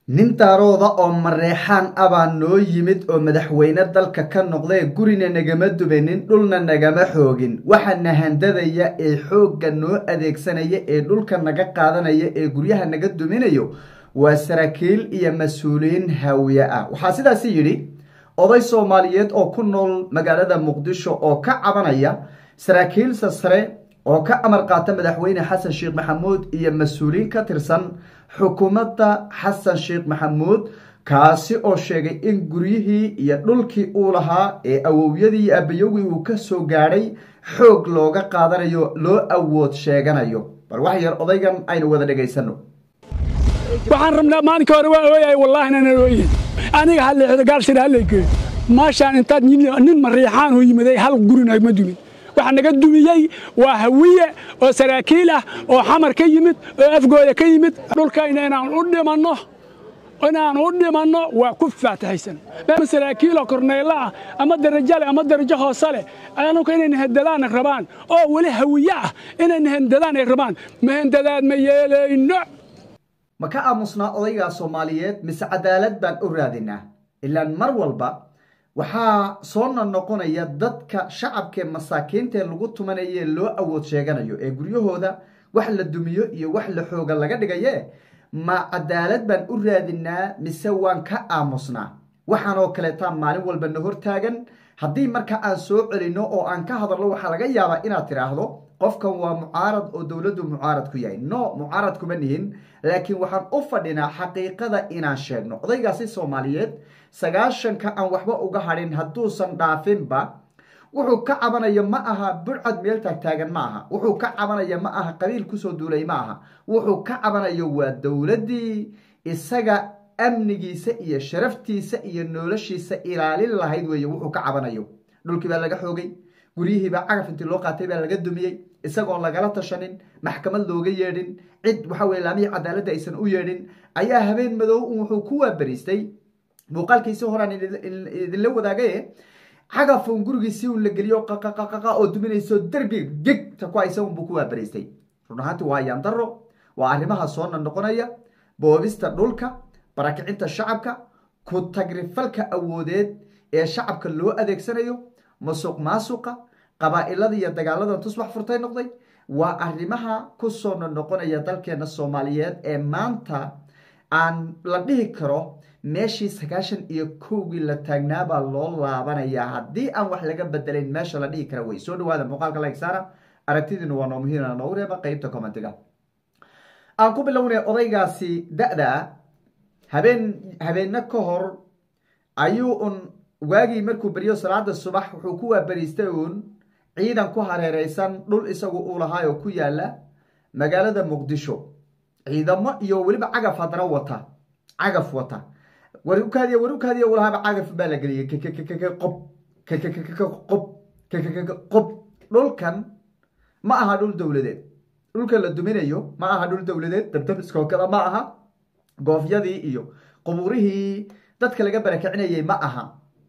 nin daarooda oo mareexaan abaa noo yimid oo madaxweyne dalka ka noqdae gurina nagama dubanin dhulna nagama xoogin waxana handadaya ee xoogga noo adeegsanaya ee dhulka naga qaadanaya ee guryaha naga duminayo waa saraakiil iyo mas-uuliyiin haawiye ah waxaa sidaasi yidhi oday soomaaliyeed oo ku nool magaalada muqdisho oo ka cabanaya saraakiil sasare oo ka amar qaata madaxweyne xasan sheekh maxamuud iyo mas-uuliyiin ka tirsan xukuumadda xasan sheekh maxamuud kaasi oo sheegay in guryihii iyo dhulkii uu lahaa ee awowyadii iyo abayowgii uu ka soo gaadhay xoog looga qaadanayo loo awood sheeganayo bal wax yar odaygan aynu wada dhegaysano waxaan rabnaa maalinka hore waa ooyay wallaahi nana ooyin aniga halleexda gaalshira hallaygeey maashaan intaad nin mariixaan oo yimaday hal gurina ma dumin waxa naga dumiyey waa hawiye oo saraakiil ah oo xamar ka yimid oo afgooda ka yimid dhulkayna inaan u dhimanno inaan u dhimanno waa ku faatahaysan saraakiiloo korneylo ah ama darajo leh ama darajo hoose leh anunka inay nahandadaan rabaan oo weli hawiye ah inay nahandadaan ay rabaan mahandadaad ma yeelayno ma ka aamusnaa odaygaa soomaaliyeed mise cadaalad baan u raadinaa ilaan mar walba waxaa soona noqonaya dadka shacabkee masaakiintae lagu tumanaye loo awood sheeganayo ee guryahooda wax la dumiyo iyo wax la xooga laga dhigaye ma cadaalad baan u raadinaa mise waan ka aamusnaa waxaanoo kaleetaa maalin walba na hortaagan haddii marka aan soo celinno oo aan ka hadalno waxaa laga yaabaa inaad tidhaahdo qofkan waa mucaarad oo dowladdu mucaarad ku yahay no mucaarad kuma nihin laakiin waxaan u fadhinaa xaqiiqada inaan sheegno odaygaasi soomaaliyeed sagaashanka aan waxba uga hadhin hadduusan dhaafinba wuxuu ka cabanaya ma aha burcad meel taagtaagan ma aha wuxuu ka cabanaya ma aha qabiil kusoo duulay ma aha wuxuu ka cabanayo waa dowladdii isaga amnigiisa iyo sharaftiisa iyo noloshiisa ilaalin lahayd weeye wuxuu ka cabanayo dhulkii baa laga xoogay guryihiibaa cagaf intii loo qaatay baa laga dumiyey isagoon lagala tashanin maxkamad looga yeedhin cid waxa weye laamihii cadaaladda aysan u yeedhin ayaa habeen madow wuxuu ku waabariistay muuqaalkiisi horaan idinla wadaagaye cagafun gurigiisii un la geliyo qaqaqaqa oo duminayso derbiga gegta ku haysa unbuu ku waabariistay run ahaanti waa yaandaro waa arrimaha soona noqonaya boobista dhulka barakicinta shacabka ku tagrifalka awoodeed ee shacabka loo adeegsanayo masuq maasuqa qabaa'ilada iyo dagaaladan tusbax furtay noqday waa arrimaha ku soona noqonaya dalkeena soomaaliyeed ee maanta aan la dhihi karo meeshii sagaashan iyo kowgii la taagnaabaa loo laabanayaa haddii aan wax laga bedelayn meesha la dhihi kara wey soo dhawaada muuqaalka lagsara aragtidiinu waa noo muhiimna noogu reeba qeybta commentiga aan ku bilownay odaygaasi da-da habeen habeenno ka hor ayuu un waagii markuu beriyo salaada subax wuxuu ku waabariistay uun ciidan ku hareereysan dhul isagu uu lahaa oo ku yaala magaalada muqdisho ciidamo iyo weliba cagaf haddana wata cagaf wata warukaadiy warukaadiy uu lahaaba cagaf baa la geliyey qob qob qob dhulkan ma aha dhul dowladeed dhulka la duminayo ma aha dhul dowladeed dabdabiskookada ma aha goofyadii iyo qubuurihii dadka laga barakicinayay ma aha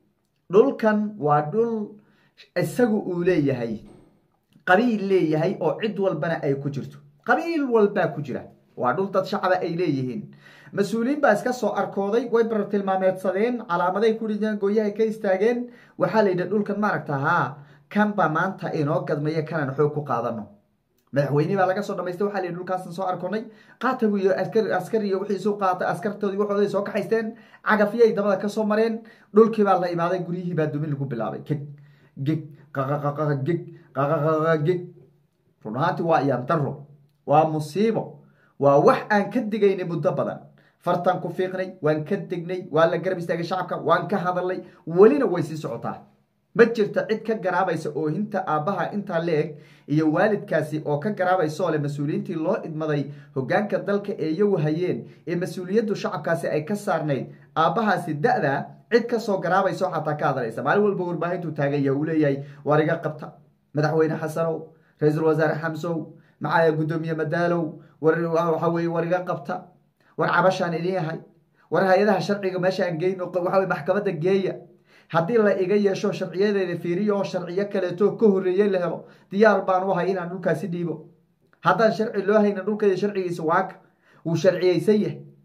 dhulkan waa dhul isagu uu leeyahay qabiil leeyahay oo cid walbana ay ku jirto qabiil walbaa ku jira waa dhul dad shacaba ay leeyihiin mas-uuliyiin baa iska soo arkooday way barar tilmaameedsadeen calaamaday ku dhideen gooyahay ka istaageen waxaa la yidhi dhulkan maaragta haa kan baa maanta inoo gadmaya kanaan xoog ku qaadano madaxweyne baa laga soo dhamaystay waxaa la yidhi dhulkaasan soo arkonay qaatagu iyo askar iyo wixii isu qaatay askartoodii waxooday soo kaxaysteen cagafyay dabada ka soo mareen dhulkii baa la imaaday guryihii baa dumin lagu bilaabay geg geg qaqaqaqa geg qaqaqaqa geg run ahaantii waa iyaan daro waa musiibo waa wax aan ka digaynay muddo badan fartaan ku fiiqnay waan ka degnay waa la garab istaagay shacabka waan ka hadalnay welina way sii socotaa ma jirta cid ka garaabaysa oohinta aabbaha intaa la-eg iyo waalidkaasi oo ka garaabaysa oo leh mas-uuliyiintii loo idmaday hogaanka dalka ee iyagu hayeen ee mas-uuliyaddu shacabkaasi ay ka saarnayd aabbahaasi da-da cid kasoo garaabaysa oo xataa ka hadlaysa maalin walba warbaahintuu taaganya uu leeyahay waar iga qabta madaxweyne xasanow ra-iisul wasaare xamsow maxaa guddoomiye madaalow waxa weye war iga qabta war cabashaan idin yahay war hay-adaha sharciga meeshaan geyno waxawe maxkamadda geeya haddii la iga yeesho sharciyadeeda fiiriyo oo sharciyo kaleeto ka horreeye la helo diyaar baan u hay inaan dhulkaasi dhiibo haddaan sharci loo hayna dhulkaiyo sharcigiisa waaka wuu sharciyeysan yahay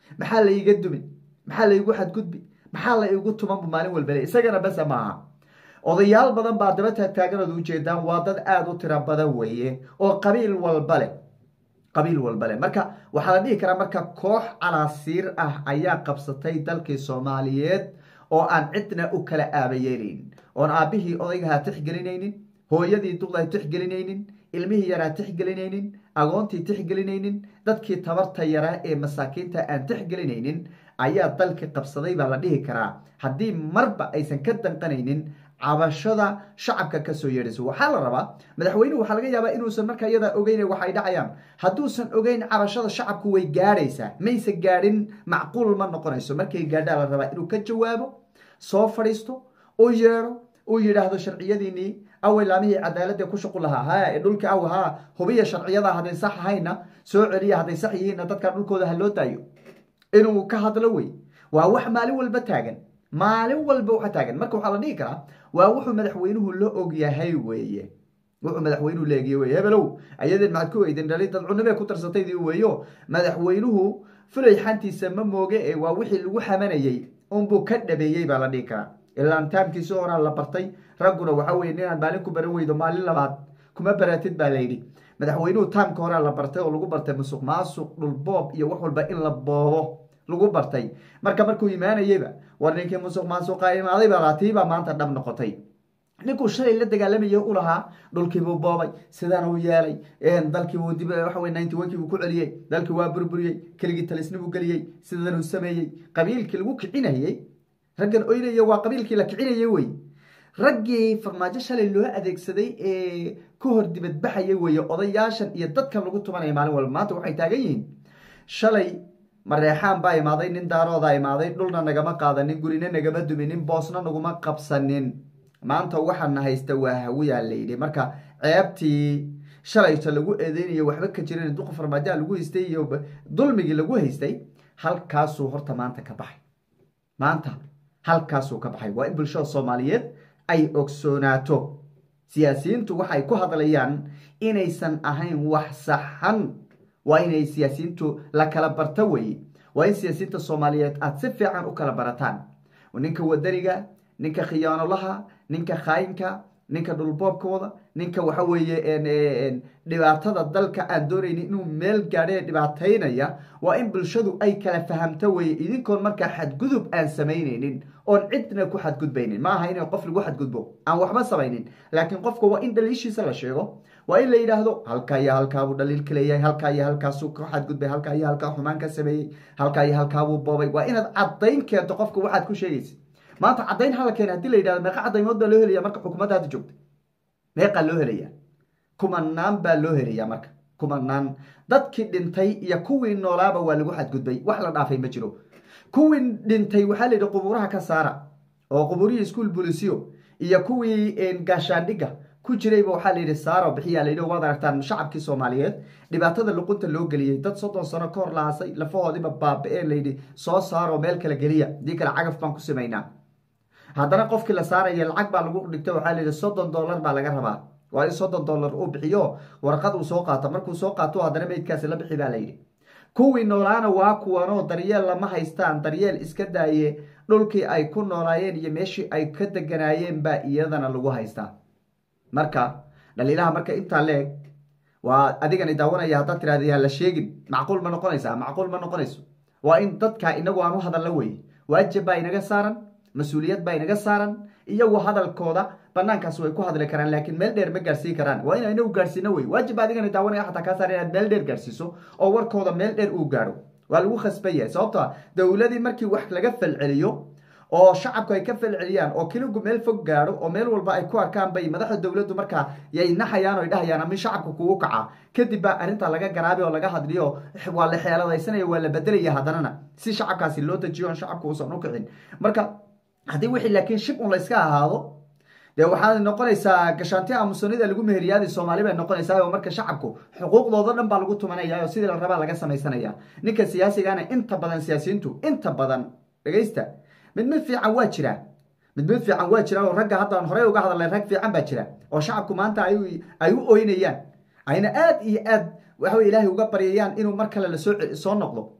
maxaa la iga dumin maxaa la igu xadgudbi maxaa la igu tumanbu maalin walbale isagana base maaha odayaal badan baa daba taagtaaganood ujeedaan waa dad aada u tiro badan weeye oo qabiil walba leh qabiil walba leh marka waxaa la dhihi karaa marka koox calaasiir ah ayaa qabsatay dalkii soomaaliyeed oo aan cidna u kala aabayeeleynin oon aabbihii odaygaha tixgelinaynin hooyadii duqdaa tixgelinaynin ilmihii yaraa tixgelinaynin agoontii tixgelinaynin dadkii tabarta yaraa ee masaakiinta aan tixgelinaynin ayaa dalkii qabsaday baa la dhihi karaa haddii marba aysan ka danqanaynin cabashada shacabka kasoo yeedhayso waxaa la rabaa madaxweynuhu waxaa laga yaabaa inuusan markaa iyadaa ogeyn waxay dhacayaan hadduusan ogeyn cabashada shacabku way gaadhaysaa mayse gaadhin macquul ma noqonayso markay gaadhaa la rabaa inuu ka jawaabo soo fadhiisto u yeedho uu yidhaahdo sharciyadiinii awey laamihii cadaaladda ku shuqul lahaa ha ee dhulka aw ha hubiya sharciyada hadday sax ahayna soo celiya hadday sax yihiinna dadka dhulkooda ha loo daayo inuu ka hadlo wey waa wax maalin walba taagan maalin walba waxa taagan marka waxaa la dhihi karaa waa wuxuu madaxweynuhu la ogyahay weeye wuxuu madaxweynuhu leegiye weye hebelow ayadeen maxaad ku weydeen dhali dad cunimee ku tarsataydii weeyo madaxweynuhu fulay xantiisa ma mooge ee waa wixii lagu xamanayey unbuu ka dhabeeyey baa la dhihi karaa ilaan taamkiisi horaa la bartay ragguna waxa weye ninaan maalin ku baran weydo maalin labaad kuma baratid baa layidhi madaxweynuhu taamka horaa la bartay oo lagu bartay musuq maasuq dhulboob iyo wax walba in la boobo lagu bartay marka markuu imaanayeyba war ninkii musuq maasuqa imaaday baa laatiibaa maanta dhab noqotay ninkuu shalay la dagaalamaya u lahaa dhulkiibuu boobay sidaan uu yeelay dalkiibuu dib waxa wey ninety one kiibuu ku celiyey dalkii waa burburiyey keligii talisnibuu geliyey sidanuu sameeyey qabiilkii lagu kicinayey raggan oynaya waa qabiilkii la kicinayay wey raggii farmaajo shalay loo adeegsaday ee ka hor dibadbaxaya weeye odayaashan iyo dadkan lagu tumanaya maalin walba maanta waxay taagan yihiin shalay mareexaan baa imaaday nin daaroodaa imaaday dhulna nagama qaadanin gurina nagama duminin boosna naguma qabsanin maanta waxaana haysta waa hawiyaa layidhi marka ceebtii shalayta lagu eedeynayo waxba ka jirin duqa farmaajoa lagu haystay iyo dulmigii lagu haystay halkaasuu horta maanta ka baxay maanta halkaasuu ka baxay waa in bulshada soomaaliyeed ay ogsoonaato siyaasiyiintu waxay ku hadlayaan inaysan ahayn wax saxan waa inay siyaasiyiintu la kala barto weye waa in siyaasiyiinta soomaaliyeed aada si fiican u kala barataan ninka wadaniga ninka khiyaanolaha ninka khaayinka ninka dhulboobka wada ninka waxa weeye dhibaatada dalka aan doonayni inuu meel gaadhe dhibaataynaya waa in bulshadu ay kala fahamto weye idinkoon markaa xadgudub aan samaynaynin oon cidna ku xadgudbaynin ma aha in qof lagu xadgudbo aan waxba samaynin laakiin qofka waa in dhaliishiisa la sheego waa in la yidhaahdo halkaa iyo halkaabuu dhaliil ka leeyahay halkaa iyo halkaasuu ka xadgudbay halkaa iyo halkaa xumaan ka sameeyey halkaa iyo halkaabuu boobay waa inaad caddayn keento qofka waxaad ku sheegaysa maanta caddayn hala keena hadii la yidhahdo meeqa caddaymood baa loo helaya marka xukuumadda hadda joogta meeqaa loo helaya kumanaan baa loo helaya marka kumanaan dadkii dhintay iyo kuwii noolaaba waa lagu xadgudbay wax la dhaafay ma jiro kuwii dhintay waxaa la yidhi qubuuraha ka saara oo qubuurihii iskuol bulisiyo iyo kuwii gaashaandhigga ku jirayba waxaa la yidhi saaro bixiyaa la yidhi waad aragtaan shacabkii soomaaliyeed dhibaatada luqunta loo geliyey dad soddon sano ka hor lahasay lafahoodiba baaba-ee layidhi soo saaroo meel kala geliya hadii kale cagaf baan ku samaynaa haddana qofkii la saaraya lacag baa lagu dhigta waxaa la yidhi soddon dollar baa laga rabaa waa in soddon dollar uu bixiyo warqad uu soo qaato markuu soo qaato haddana meydkaasi la bixi baa la yidhi kuwii noolaana waa kuwanoo daryeel lama haystaan daryeel iska daaye dhulkii ay ku noolaayeen iyo meeshii ay ka deganaayeen baa iyadana lagu haystaa marka dhaliilaha marka intaa leeg waa adigani daawanaya haddaad tirahda yaa la sheegin macquul ma noqonaysaa macquul ma noqonayso waa in dadka inagu aan u hadalla weye waajib baa inaga saaran mas-uuliyad baa inaga saaran iyagu hadalkooda banaankaas way ku hadli karaan laakiin meel dheer ma gaarsiin karaan waa ina inagu gaarsiino wey waajib adigana daawanaya xataa kaa saar inaad meel dheer gaarsiiso oo warkooda meel dheer uu gaadho waa lagu khasban yahay sababto a dowladii markii wax laga falceliyo oo shacabku ay ka falceliyaan oo keligu meel fog gaadho oo meel walba ay ku arkaan bay madaxda dowladdu markaa yay naxayaan oy dhahayaan ama shacabka kugu kaca kadib baa arrintaa laga garaabi oo laga hadliyo waa la xeeladaysanaya waa la bedelaya haddanana si shacabkaasi loo dejiyo on shacabku uusan u kicin marka haddii wixii laakiin shib un layska ahaado dee waxaad noqonaysaa gashaanti aamusanida lagu meheriyaadi soomaali bay noqonaysaa oo marka shacabku xuquuqdooda dhan baa lagu tumanaya oo sidii la rabaa laga samaysanaya ninka siyaasigana inta badan siyaasiyiintu inta badan dhegaysta mid mid fiican waa jira mid mid fiican waa jira oo ragga haddaan horey uga hadalnay rag fiican baa jira oo shacabku maanta ay u oynayaan ayna aad iyo aad waxa ilaahay uga baryayaan inuu mar kale lasoo soo noqdo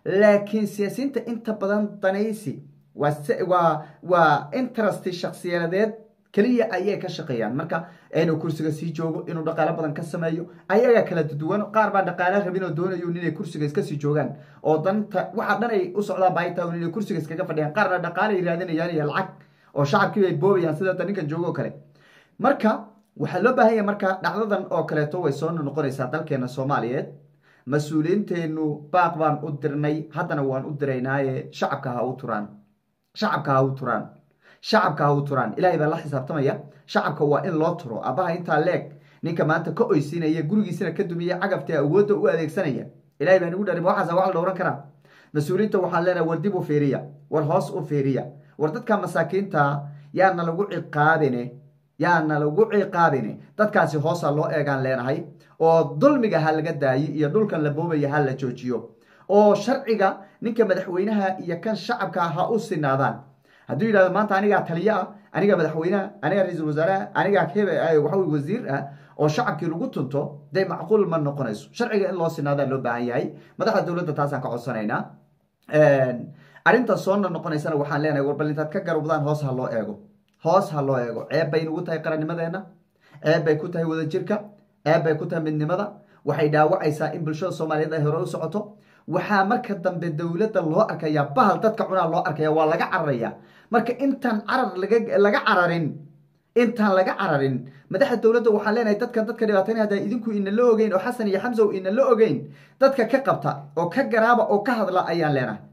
laakiin siyaasiyiinta inta badan danaysi waa waa interest shaksiyadeed keliya ayay ka shaqeeyaan marka inuu kursiga sii joogo inuu dhaqaalo badan ka sameeyo ayaga kala duwan qaar baa dhaqaalo rabin oo doonayo inay kursiga iska sii joogaan oo danta waxa dhan ay u socdaan baayta inay kursiga iskaga fadhiyaan qaarna dhaqaalo ay raadinayaan iyo lacag oo shacabkii ay boobayaan sida hadda ninkan joogo oo kale marka waxaa loo baahan yahay marka dhacdadan oo kaleeto way soo noqonaysaa dalkeena soomaaliyeed mas-uuliyiinteennu baaq baan u dirnay haddana waan u diraynaaye shacabka ha u turaan shacabka ha u turaan shacabka ha u turaan ilaahay baa la xisaabtamaya shacabka waa in loo turo abaha intaa leeg ninka maanta ka oysinaya gurigiisana ka dumiya cagabta awoodda u adeegsanaya ilahay baa nagu dharin waxaasa wax la dhowran karaa mas-uuliyiinta waxaan leenahay war dib u fiiriya war hoos u fiiriya war dadka masaakiinta yaana lagu ciqaabine yaana lagu ciqaabine dadkaasi hoosa loo eegaan leenahay oo dulmiga ha laga daayi iyo dhulkan la boobaya ha la joojiyo oo sharciga ninka madaxweynaha iyo kan shacabka ha u sinaadaan hadduu yidhahdo maanta anigaa taliyo ah aniga madaxweyneha aniga ra-iisul wasaaraha aniga hebe waxawy wasiir ah oo shacabkii lagu tunto dee macquul ma noqonayso sharciga in loo sinaadaa loo baahan yahay madaxda dowladda taasaan ka codsanaynaa arrinta soona noqonaysana waxaan leenahay warbal intaad ka garubdaan hoos ha loo eego hoos ha loo eego ceeb bay nagu tahay qarannimadeenna ceeb bay ku tahay wadajirka ceeb bay ku tahay midnimada waxay dhaawacaysaa in bulshada soomaaliyeed ay hore u socoto waxaa marka dambe dowladda loo arkayaa bahal dadka cunaa loo arkaya waa laga cararaya marka intaan carar laga cararin intaan laga cararin madaxda dowladda waxaan leenahay dadkan dadka dhibaataynaya haddaa idinku inala ogeyn oo xasan iyo xamsow inala ogeyn dadka ka qabta oo ka garaaba oo ka hadla ayaan leenahay